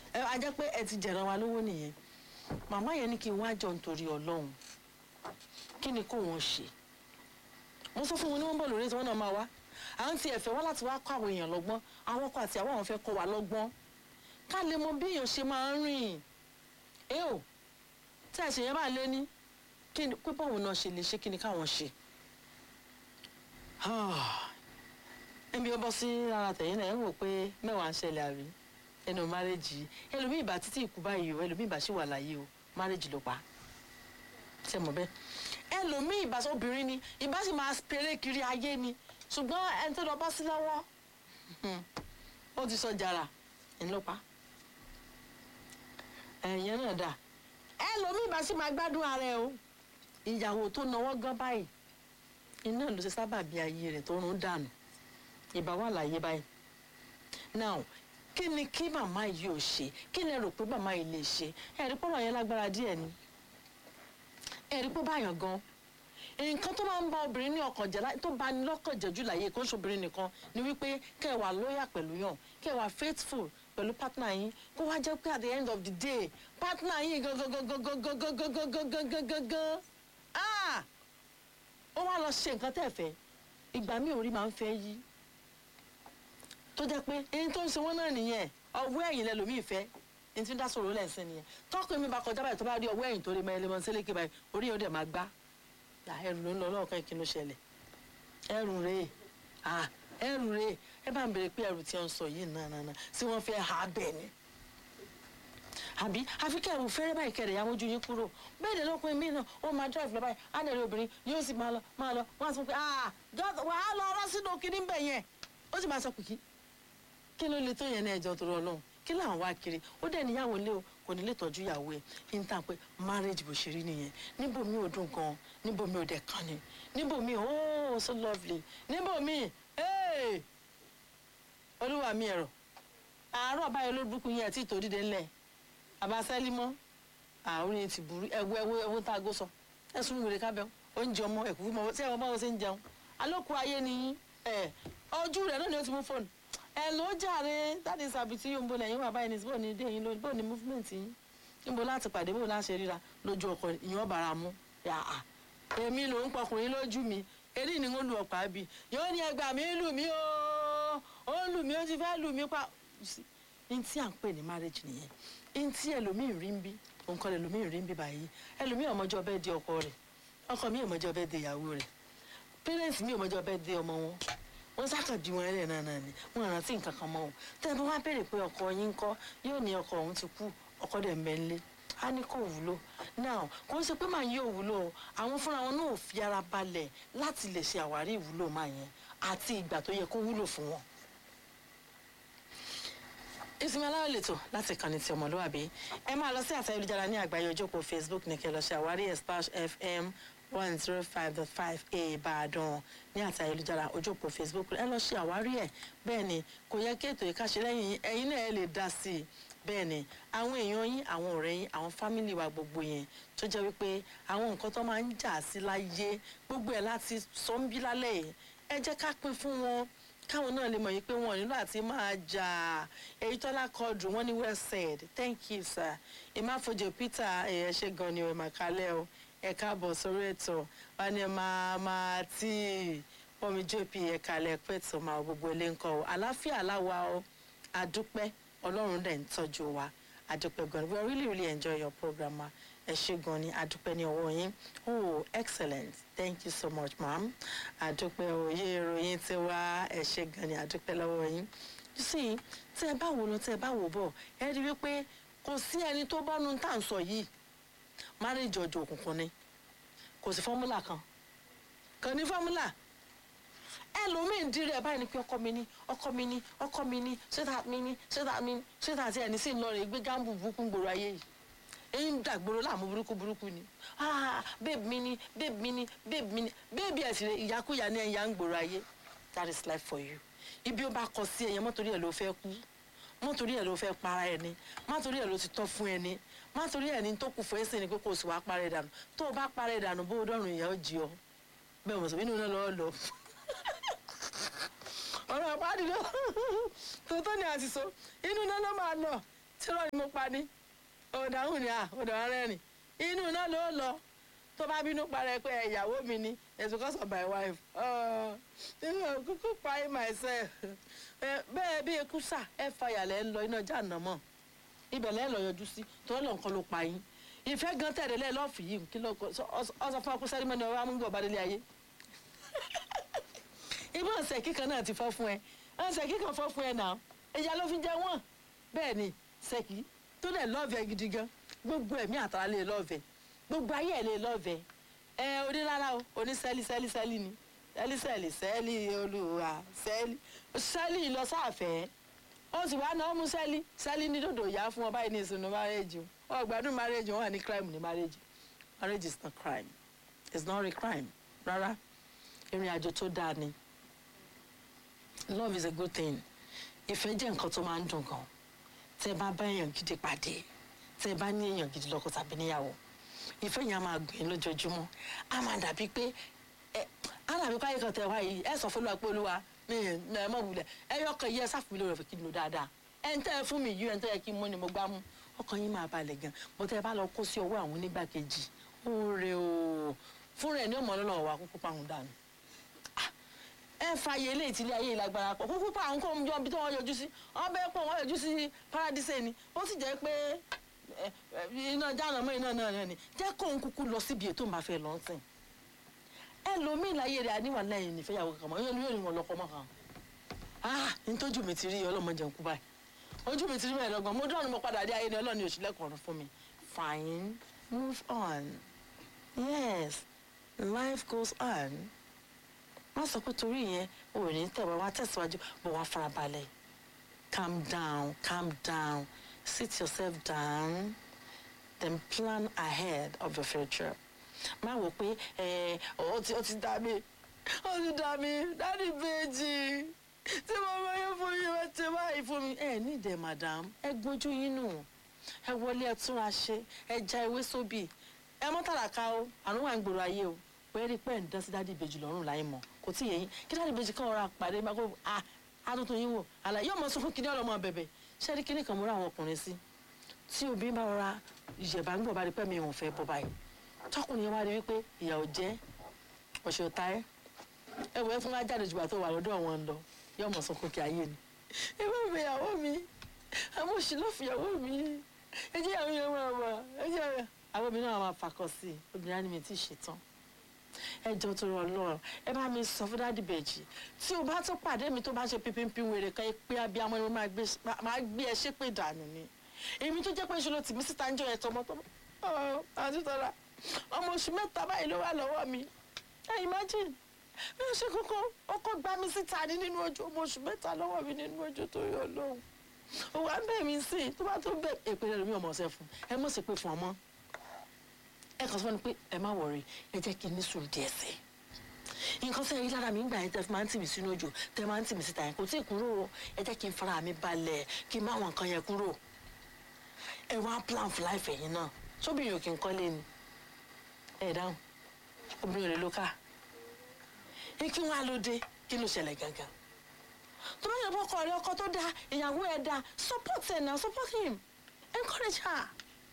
ẹ a jẹ́ pé ẹ ti jẹ̀ràn wa lówó nìyẹn màmá yẹn ní kí n wá jọ nítorí ọlọ́run kí ni kó wọn ṣe mo sọ fún wọn ní wọn bọ̀ lórí tí wọn náà máa wá à ń ti ẹ̀fẹ̀ wá láti wá kọ́ àwọn èèyàn lọ́gbọ́n àwọn ọkọ àti àwọn àwọn fẹ́ kọ́ wa lọ́gbọ́n ká lè mọ bí èèyàn ṣe máa ń rìn ẹ ò tí àṣẹ yẹn bá lé ní kí ni pé báwọn náà ṣe lè ṣe kí ni káwọn ṣe ẹnbi ọbọ sí ara tẹ̀yìn náà ẹ ń wò pé mẹ́wàá ń ṣẹlẹ̀ àrí ẹnu márẹ́jì ẹlòmíì ìbá títí ìkú báyìí o ẹlòmíì ìbá ṣì wà láyé o márẹ́jì ló pa ṣe mọ̀ bẹ́ẹ̀ ẹlòmíì ìbá sọ obìnrin ni ìbá sì máa péré kiri ayé ni ṣùgbọ́n ẹni tó lọ bọ́ sí lọ́wọ́ ó ti sọ jàrà ńlọpa ẹ̀yìn náà dà ẹlòmíì ìbá sì máa gbádùn ara ẹ o ìyàwó tó náwó gan báyìí iná ló ṣe sábà bí ayé rẹ̀ tó rún dànù ìbá wà láyé báyìí now kí ni kí màmá yìí ò ṣe kí lẹ rò pé màmá yìí lè ṣe ẹ̀rí pọ́nrọ̀ yẹn lágbára díẹ̀ ni ẹ̀rí pọ́ báyàn gan nǹkan tó máa ń bá obìnrin ní ọkàn jẹ́ tó bá ní lọ́kàn jẹ́ jù láyé kó ń ṣobìnrin nìkan ni wípé kẹ́ ẹ wà lóyà pẹ̀lú yàn kẹ́ ẹ wà faithful pẹ̀lú partner yín kó wá jẹ́ pé at the end of the day partner yín gangan ah ó wá lọ ṣe nǹkan tẹ́ ẹ fẹ́ ìgbà míì orí máa ń fẹ́ yí tó jẹ́ pé ẹni tó ń ṣe wọ́n náà nìyẹn ọwọ́ ẹ̀yìn lẹ́lòmíì fẹ́ ẹni tí ń dá sọ̀rọ̀ lẹ́sìn nìyẹn tọ́kùn mi bá kọjá báyìí tó bá rí ọwọ́ ẹ̀yìn tó rí mẹ́rin lẹ́mọ̀ sílẹ̀kì báyìí orí yóò dẹ̀ máa gbá ẹrù ló ń lọ lọ́ọ̀kan kí ló ṣẹlẹ̀ ẹrù rèé ẹrù rèé ẹ bá ń bèrè pé ẹrù tí wọ́n ń sọ yìí náà náà tí wọ́n fẹ́ ha bẹ́ẹ̀ ni àbí àfi kẹrù fẹ́rẹ́ báyìí kẹrẹ̀ yà mójú yín kúrò bẹ́ẹ̀ ni lọ́kùnrin mi náà ó máa drive lọ báyìí á lè rí obìnrin yóò sì máa lọ máa lọ wọ́n á sọ pé ah wàá lọ ọ̀rọ̀ sínú kinní bẹ̀ yẹn ó sì máa sọ pé kí ló le tó yẹn ní ẹjọ́ torí Ọlọ́run kí làwọn wá kiri ó dẹ̀ níyàwó lé o kò ní lè tọ́jú ìyàwó ẹ̀ kí n tàn pé marriage bó ṣe rí nìyẹn níbo mi ò dùn gan níbo mi ò dẹ̀ kàn ní níbo mi oh so lovely níbo mi hey olúwa mi ẹ̀rọ àárọ̀ báyọ̀ ló dúkú yẹn tí tòdídé ńlẹ̀ àbáṣẹ́lí mọ́ àárín yẹn ti burú ẹ̀wọ́ ẹ̀wọ́ ẹ̀wọ́ tá a gbó sọ ẹ̀sùn wèrè kábẹ́ oúnjẹ ọmọ ẹ̀kú fún ọmọ tí ẹ̀wọ̀n báwo ṣe ń jẹun alókù ayé ni ẹ̀ ojú rẹ̀ náà ni ó ti mú fóònù ẹ ló jàre dáàdi sàbìtì yóò ń bo lẹ́yìn wà báyìí ní bó ní dé yín lónìí bó ní movement yín níbo láti pàdé bó láti ríra lójú ọkọ ìyàn bàrà mú yàà èmi ló ń pọkùnrin lójú mi eré ni ó lu ọ̀pá bì yóò ní ẹgbà mi lù mí o ó lù mí ó ti fẹ́ lù mí pa n tí à ń pè ní marriage nìyẹn n tí ẹlòmíì rí ń bí nǹkan ẹlòmíì rí ń bí báyìí ẹlòmíì ọmọjọ́ bẹ́ẹ̀ di ọkọ rẹ̀ ọkọ mi ọmọjọ́ bẹ́ẹ̀ di ìyàwó rẹ̀ parents mi ọmọjọ́ bẹ́ẹ̀ di ọmọ wọn wọ́n sákà bí wọn ẹlẹ náà náà ni wọ́n rántí nǹkan kan mọ́ o tẹ́ ẹ bá wá béèrè pé ọkọ yín ń kọ́ yóò ní ọkọ òun ti kú ọkọ dẹ̀ ń bẹ ńlé á ní kò wúlò náà kò ń ṣe pé màá yóò wúlò o àwọn fúnra wọn náà ò fi ara balẹ̀ láti lè ṣe àwárí ìwúlò máa yẹn àti ìgbà tó yẹ kó wúlò fún wọn. ìsinmi aláwọ̀ lètò láti kànnì ti ọmọlúwàbí ẹ máa lọ sí àtẹ̀yẹ̀lújára ní àgbáyé ojókòó facebook ní kẹ́ lọ ṣe àwárí ẹ̀ splash fm one zero five dot five a ìbàdàn ní àti ayélujára ojú òpó facebook ẹ lọ ṣe àwárí ẹ bẹ́ẹ̀ ni kò yẹ kí ètò ìkàṣe lẹ́yìn ẹ̀yin náà ẹ lè dá sí i bẹ́ẹ̀ ni àwọn èèyàn yín àwọn ọ̀rẹ́ yín àwọn fámìlì wa gbogbo yẹn tó jẹ́ wípé àwọn nǹkan tó máa ń jà sí láyé gbogbo ẹ̀ láti sọ ń bí lálẹ́ yìí ẹ jẹ́ ká pín fún wọn káwọn náà lè mọ̀ yìí pé wọn nílò àti máa jà èyí tọ́lá kọdù wọn ní well said thank you sir ìmáfojò peter ẹ̀ ṣe gan ni ẹ̀ màkálẹ́ o ẹ káàbọ̀ sórí ètò wọn ni máa máa tí pọ́nmi jp ẹ̀ka lẹ́pẹ́ tó máa gbogbo ilé ń kọ́ ọ àláfíà aláwa ọ àdúpẹ́ ọlọ́run dẹ̀ ń tọ́jú wa àdúpẹ́ gan we really really enjoy your program ma ẹ ṣe gan ni àdúpẹ́ ní ọwọ́ yín oh excellent thank you so much ma'am àdúpẹ́ òye ìròyìn ti wá ẹ ṣe gan ni àdúpẹ́ lọ́wọ́ yín you see tí ẹ bá wò lọ tí ẹ bá wò bọ̀ ẹ rí wípé kò sí ẹni tó bọ́nu tá à ń sọ yìí marriage ọjọ́ òkùnkùn ni kò sí fọ́múlà kan kàn ní fọ́múlà ẹlòmíín dírí ẹ báyìí ni pé ọkọ mi ní ọkọ mi ní ọkọ mi ní ṣéta mi ní ṣéta mi ní ṣéta tí ẹni sì ń lọ rè gbé gáàmù burúkú gbòòrò ayé yìí èyí ń dàgbòrò láàmú burúkú burúkú ni ah babe mi ní babe mi ní babe mi ní babe ẹ̀ sì rè ìyákúyà ní ẹ̀yà ń gbòòrò ayé that is life for you ibi ó bá kọ sí ẹ̀yẹ mọ́tòrí ẹ̀ ló fẹ́ kú mọ́tòrí ẹ̀ ló fẹ́ para ẹ̀ ni mọ́tòrí ẹ̀ ló ti tọ́ fún ẹ ni mọ́tòrí ẹ̀ ní tó kù fún ẹ̀sìn ni pé kò sì wá parẹ́ dànù tó o bá parẹ́ dànù bó o dọ̀rùn ìyá ó jí ọ bẹ́ẹ̀ mọ̀ sọ inú náà lọ́ọ́ lọ ọ̀rọ̀ àpáàdì ló tòótọ́ ni àṣìṣe inú náà ló máa lọ tí lọ́ọ̀ ni mo pa ni òdàhùn ni à òdàhùn rẹ́rìn inú náà ló lọ tó bá bínú parẹ́ pé ìyàwó mi ni it's because of my wife nínú kúkú pa it myself bẹ́ẹ̀ bí ekú sà ẹ fàyà lẹ́ ń lọ iná jáàná mọ́ ibẹ̀ lẹ́ ń lọ yọjú sí tọ́lọ́ lọ nǹkan ló pa yín ìfẹ́ gan tẹ̀lé lẹ́ lọ́ọ̀fì yìí kí ló ọsọ fún akúṣẹ́rí mọ́ni ọ̀rọ̀ amúgbò bá délé ayé ibà ọ̀sẹ̀ kíkan náà ti fọ́ fún ẹ ọ̀sẹ̀ kíkan fọ́ fún ẹ náà ìyá ló fi jẹ wọ́n bẹ́ẹ̀ ni sẹ́kì tó dẹ̀ lọ́ọ̀fẹ́ gidi gan gbogbo ẹ̀mí àtàrà lè lọ́ọ̀fẹ́ gbogbo ayé ẹ̀ lè lọ́ọ̀fẹ́ ẹ onírárá o oní sẹ́lí sẹ́lí sẹ́lí ni sẹ́lí sẹ́lí sẹ́lí olùwà sẹ́lí sẹ́lí lọ sáàfẹ́ ó sì wá náà mú sẹ́lí sẹ́lí ní dòdò ìyá fún ọ báyìí ní ìsúnú márẹ́jì o ọgbàdún márẹ́jì wọn wà ní crime ní márẹ́jì marriage is not crime it's not a crime rárá ìrìn àjò tó dáa ni love is a good thing ìfẹ́ jẹ́ nǹkan tó máa ń dùn gan tẹ́ bá bá èèyàn gidi pàdé tẹ́ bá ní èèyàn gidi lọ́kọ tàbí níyàwó ìfẹ́ yẹn á máa gbìn lójoojúmọ́ á máa dàbí pé ẹ á dàbí pé ayékan tẹ wá yìí ẹ sọ fún olúwa pé olúwa mi ẹ mọ̀ wulẹ̀ ẹ yọ ọkàn yìí ẹ sáfù mi lórí ọ̀fẹ́ kí n lò dáadáa ẹ ń tẹ́ ẹ fún mi yìí ẹ ń tẹ́ ẹ kí n mú ni mo gbá mú ọkàn yín máa balẹ̀ gan bó tẹ́ ẹ bá lọ kó sí ọwọ́ àwọn onígbàkejì ó rè o fún rẹ̀ ní ọmọ ọlọ́run wà kúkú pàrọ̀ dànù ẹ fààyè ilé ìtìlẹ̀ ayé ìlágbára pọ̀ kúkú pa àwọn kó ń jọ ibi tí wọ́n yọjú sí wọ́n bẹ́ẹ̀ pọ̀ wọ́n yọjú sí paradise ni ó sì jẹ́ pé iná jáàná mọ́ iná náà ni jẹ́ kó ń kúkú lọ síbi ètò ìbá fẹ́ lọ́n sìn ẹlòmíì láyé rẹ̀ àníwà lẹ́yìn nífẹ̀yàwó kankan mọ́ yóò ní wọn lọ́kọ́ mọ́ kan ah nítòjú mi ti rí ọlọ́mọdé ń kú báyìí ojú mi ti rí mẹ́rin lọ́gbọ̀n mo dúró ni mo padà dé ayé ni ọlọ́ni òṣìlẹ̀kùn fún mi fine move on yes life goes on wọ́n sọ pé torí yẹn o ò ní tẹ̀wé wá tẹ̀síwájú bọ̀ wá farabalẹ̀ calm down calm down sit yourself down then plan ahead of your future má wò pé ẹ ọ ti ọ ti dá mi ọ ti dá mi dáàdi bèjì tí mo máa yẹ fún mi wọ́n ti báyìí fún mi ẹ ní ìdẹ madam ẹ gbójú yín nù ẹ wọlé ẹ túnra ṣe ẹ já ewé sóbì ẹ mọ́ tàràkà o àrùn wà ń gbòòrò ayé o pé rí pé ẹ̀ ń dán sí dáàdi ìbejì lọ́rùn láì mọ̀ kò tí ì yẹyin kí dáàdi ìbejì kan ọ̀rọ̀ àpàdé máa kó a àtúntò yín wò àlàyé yóò mọ sún fún kíní ọlọmọ bẹ̀bẹ̀ ṣé rí kíní kan múra àwọn ọkùnrin sí tí obìnrin bá rọra ìyẹ̀bá ń gbọ̀ bá rí pẹ́ mi ìwọ̀n fẹ́ bọ́ báyìí tọkùnrin yẹn wá rí wípé ìyàwó jẹ́ ọ̀ṣẹ̀ ọ̀tá ẹ̀ ẹ wọ ẹ fún wa jáde jùlọ tó wà lọ́dọ̀ wọn lọ yóò mọ̀ sọ kókè ayé ni ẹ bá mi ìyàwó mi àmọ́ òṣì ló fi ìyàwó mi ẹ jẹ́ ìyàwó yẹn máa wà ẹ jẹ́ àwọn mi náà máa fakọ sí i obìnrin á ní mi tí ì ṣetán ẹ jọ tó rọ lọ ẹ bá mi sọ fún dáàdì bèjì tí o bá tún pàdé mi tó bá ṣe pínpín wèrè kan pé abiyamọ ni mo máa gbé ẹ ṣépè dànù ni èmi tó jẹ́ pé ṣe ló tì mí síta ń jọ ẹ tọmọtọmọ ọ àti tọ́lá ọmọ oṣù mẹ́ta báyìí ló wà lọ́wọ́ mi ẹ imagine bí ó ṣe kókó ọkọ gbá mi síta ní nínú ojú ọmọ oṣù mẹ́ta lọ́wọ́ mi nínú ojú tó yọ lóhùn òwò à ń bẹ̀ mí sí i tó bá tó bẹ̀ èpè rẹ̀ lómi ọmọ ọ̀sẹ̀ fún ẹ mọ̀ sí pé fún ọmọ ẹ kàn sọ fún mi pé ẹ má wọrí ẹ jẹ́ kí n ní sùúrù díẹ̀ sí i nǹkan sẹ́yìn yìí lára mi ń gbà yẹn tẹ́ fi máa ń tì mí sínú òjò tẹ́ máa ń tì mí síta yẹn kò tí ì kúrò o ẹ jẹ́ kí n fara mi balẹ̀ kí n má wọn nǹkan yẹn kúrò ẹ wá plan for life ẹ̀yin náà sóbìnrin ò kí n kọ́lé ni ẹ dáhùn obìnrin ò lè lo ká ní kí wọ́n á ló dé kí ló ṣẹlẹ̀ gangan tó bá yẹ bọ́kọ rẹ ọkọ tó dáa ìyàwó ẹ dáa support ẹ náà support him encourage her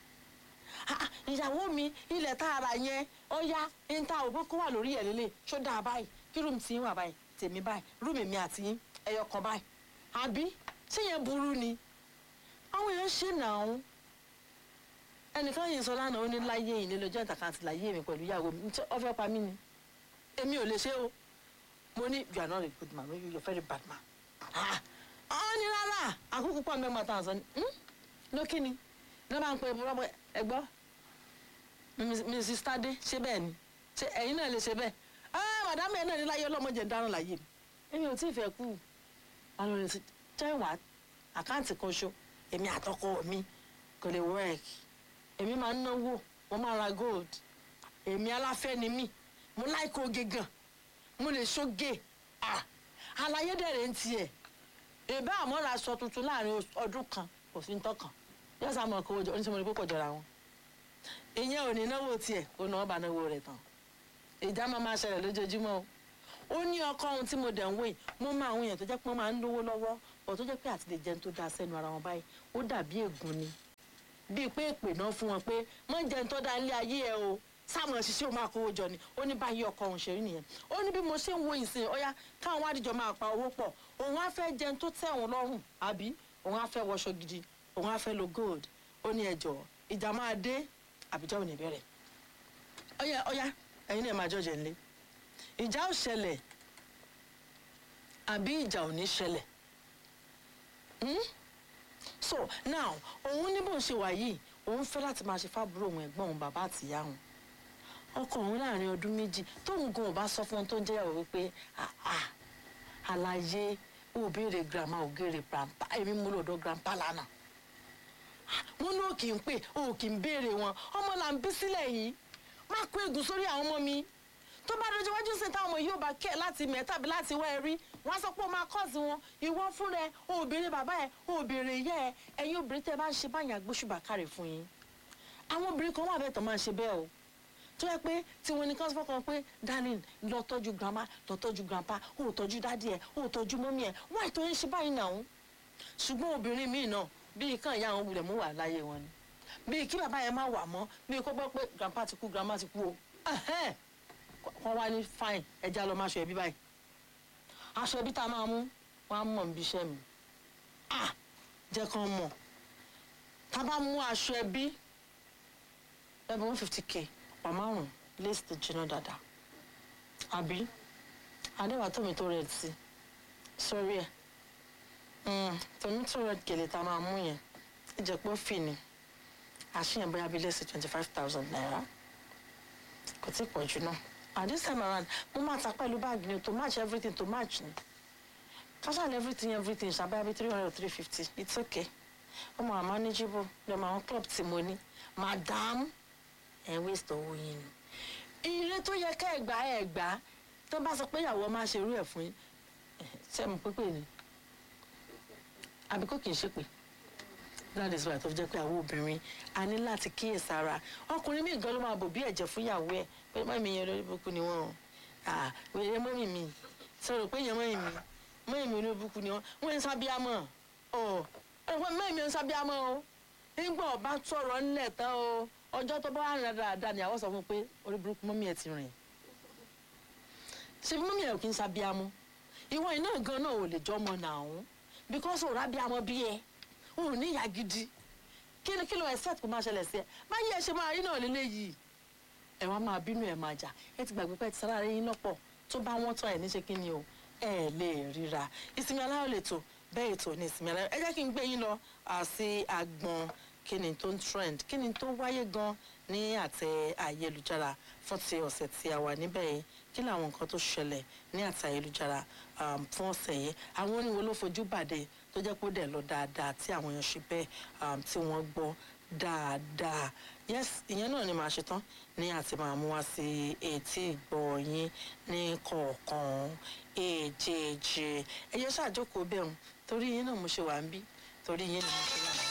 ìyàwó mi ilẹ̀ tá a rà yẹn ó yá ń ta òbó kó wà lórí ẹ̀ lélẹ̀ ṣó dáa báyìí kí rúùmù tí ń wà báyìí tèmi báyìí rúùmù mi àti ẹyọ kan báyìí àbí ṣé yẹn burú ni àwọn èèyàn ṣe nàá ẹnìkan yìí sọ lánàá ó ní láyé yìí nílò joint account láyé mi pẹ̀lú ìyàwó mi ó fẹ́ pa mí ni èmi ò lè ṣe o mo ní you are not a good man you are a very bad man ọ ní rárá àkókò pọ̀ mẹ́gbàá tá à ń sọ ni lókè ni ní wọ́n bá ń pe ẹgbọ́ mrs tade ṣé bẹ́ẹ̀ ni ṣé ẹ̀yin náà lè ṣe bẹ́ẹ̀ ah madam ẹ̀ náà ní láyé ọlọ́mọdé ń dáràn láyé mi èmi ò tí ì fẹ́ kú àwọn ọ̀rẹ́ sí jẹ́wàá àkáǹtì kan ṣo èmi àtọkọ mi kò lè work èmi máa ń náwó mo máa ra gold èmi aláfẹ́ ni mí mo láìkó oge gan mo lè ṣoge ah àlàyé dẹ̀rẹ̀ ń tiẹ̀ èbá àmọ́ra aṣọ tuntun láàrin ọdún kan kò sí ń tọkàn yóò sá mọ̀ kó o jọ oníṣẹ́ mo ní púpọ̀ jọra wọn ìyẹn ò ní náwó tiẹ̀ ó náwó bá náwó rẹ̀ tán ìjà máa máa ṣẹlẹ̀ lójoojúmọ́ o ó ní ọkọ ohun tí mo dẹ̀ ń wò yìí mo máa àwọn èèyàn tó jẹ́ pé wọ́n máa ń lówó lọ́wọ́ ọ̀ tó jẹ́ pé àti lè jẹun tó dáa sẹ́nu ara wọn báyìí ó dàbí ègún ni bíi pé èpè náà fún wọn pé mọ jẹun tó dáa nílé ayé ẹ o sáwọn ṣiṣẹ́ o máa kówó jọ ni ó ní báyìí ọkọ òun ṣe rí nìyẹn ó ní bí mo ṣe ń wo ìsìn ọyá káwọn àdìjọ máa pa owó pọ̀ òun á fẹ́ jẹun tó tẹ́ òun lọ́rùn àbí òun á fẹ́ wọṣọ gidi òun á fẹ́ lo gold ó ní ẹjọ́ ìjà máa dé àbíjà ò ní bẹ̀rẹ̀ ọyá ọyá ẹ̀yin náà máa jọjẹ nílé ìjà ò ṣẹlẹ̀ àbí ìjà ò ní ṣẹlẹ̀ Hmm? so now òun ní bó ń ṣe wà yìí òun fẹ́ láti máa ṣe fábúrò òun ẹ̀gbọ́n òun bàbá àtìyá òun ọkọ òun láàrin ọdún méjì tóun gan ò bá sọ fún un tó ń jẹ́yàwó wípé "Ah, ah, àlàyé ò béèrè grandma ò béèrè grandpa èmi mú lọ́dọ̀ grandpa lánàá wọn ní ò kì í pè ò kì í béèrè wọn ọmọ là ń bí sílẹ̀ yìí má kó ègún sórí àwọn ọmọ mi tó bá dojú wájú sí táwọn ọmọ yóò bá kẹ́ láti mẹ́ tàbí láti wá ẹ rí wọ́n á sọ pé ó máa kọ́ọ̀sì wọn ìwọ fún rẹ obìnrin bàbá ẹ obìnrin ìyá ẹ ẹ̀yin obìnrin tẹ́ ẹ bá ń ṣe báyìí àgbóṣùbà kárẹ̀ fún yín àwọn obìnrin kan wà bẹ́ẹ̀ tó máa ń ṣe bẹ́ẹ̀ o tó yẹ pé tiwọn ní kán fọkàn pé darling lọ tọ́jú grandma lọ tọ́jú grandpa ó tọ́jú dádì ẹ ó tọ́jú mọ́mí ẹ wáyé tó ń ṣe báyìí náà ṣùgbọ́n obìnrin míì náà bíi kàn ìyá àwọn wulẹ̀ mú wà láyé wọn ni bíi kí bàbá yẹn má wà mọ́ bíi kó gbọ́ pé grandpa ti kú grandma ti kú o ẹ̀hẹ́n. wọ́n wá ní fine ẹja lọ máa ṣọ ẹbí báyìí aṣọ ẹbí tá a máa mú wọ́n á mọ̀ níbi iṣẹ́ mi ah jẹ́ kán mọ̀ tá a bá mú aṣọ ẹbí ẹbí one fifty k ọ̀pá márùn-ún lace tó jiná dáadáa àbí adéwà tómi tó rẹ̀ sí sórí ẹ̀ tómi tó rẹ̀ gèlè tá a máa mú yẹn ìjẹ̀pọ̀ fì ni àṣìyàn bóyá bíi lẹ́sìn twenty five thousand naira kò tí ì pọ̀ jù náà and this time around mo máa ta pẹ̀lú báàgì ni to match everything to match ni casual everything everything ṣàbáyà bíi three hundred or three fifty it's okay ọmọ àmọ́ manageable lọ́mọ àwọn club tí mo ní madam ẹ̀ waste owó yín ni ire tó yẹ ká ẹ̀ gbà ẹ̀ gbà tó bá sọ pé ìyàwó máa ṣe irú ẹ̀ fún yín ṣé mo pépè ni àbí kò kì í ṣépè that is why tó fi jẹ́ pé àwọn obìnrin a ní láti kíyèsára ọkùnrin míì gan ló máa bò bí ẹ̀jẹ̀ fún ìyàwó ẹ̀ pé mọ́mí yẹn lórí burúkú ni wọ́n o wèrè mọ́mí mi sọ̀rọ̀ pé yẹn mọ́mí mi mọ́mí mi lórí burúkú ni wọ́n wọ́n ń sábíàmọ́ ọ̀ ẹ̀wọ̀n mọ́mí mi ń sábíàmọ́ o nígbà ọba sọ̀rọ̀ ńlẹ̀ tán o ọjọ́ tó bá wà rìn dáadáa ni àwọn sọ fún un pé orí burúkú mọ́mí ẹ̀ ti rìn ṣe mọ́mí ẹ̀ kì í sábíàmọ́ ìwọ iná gan náà ò lè jọmọ nàún because òrà bíàmọ́ bí ẹ o ò ní ìyá gidi kí ni kí ló expect kó máa ṣẹlẹ̀ sí ẹ báyìí ẹ ṣe máa rí náà lélẹ̀ yìí ẹ wá máa bínú ẹ máa jà ẹ ti gbàgbé pé ẹ ti sára rẹ yín lọ́pọ̀ tó bá wọ́n tán ẹ ní ṣe kí ni o ẹ lè ríra ìsinmi aláyọ̀ lè tò bẹ́ẹ̀ ètò ní ìsinmi aláyọ̀ ẹ jẹ́ kí n gbé yín lọ sí agbọn kí ni tó ń trend kí ni tó wáyé gan ní àtẹ ayélujára fún ti ọ̀sẹ̀ tí a wà níbẹ̀ yìí kí làwọn nǹkan tó ṣẹlẹ̀ ní àtẹ ayélujára fún ọ̀sẹ̀ yìí àwọn oníwo ló fojú bàdé tó jẹ́ pé ó dẹ̀ lọ dáadáa tí àwọn èèyàn ṣe bẹ́ẹ̀ tí wọ́n gbọ́ dáadáa yes ìyẹn náà ni màá ṣe tán ní àti máa mú wá sí etí ìgbọ́ yín ní kọ̀ọ̀kan èjèèjì ẹ̀yẹ ṣàjókòó bẹ́ẹ̀ torí yín náà mo ṣe wà ń bí torí yín ni mo ṣe wà.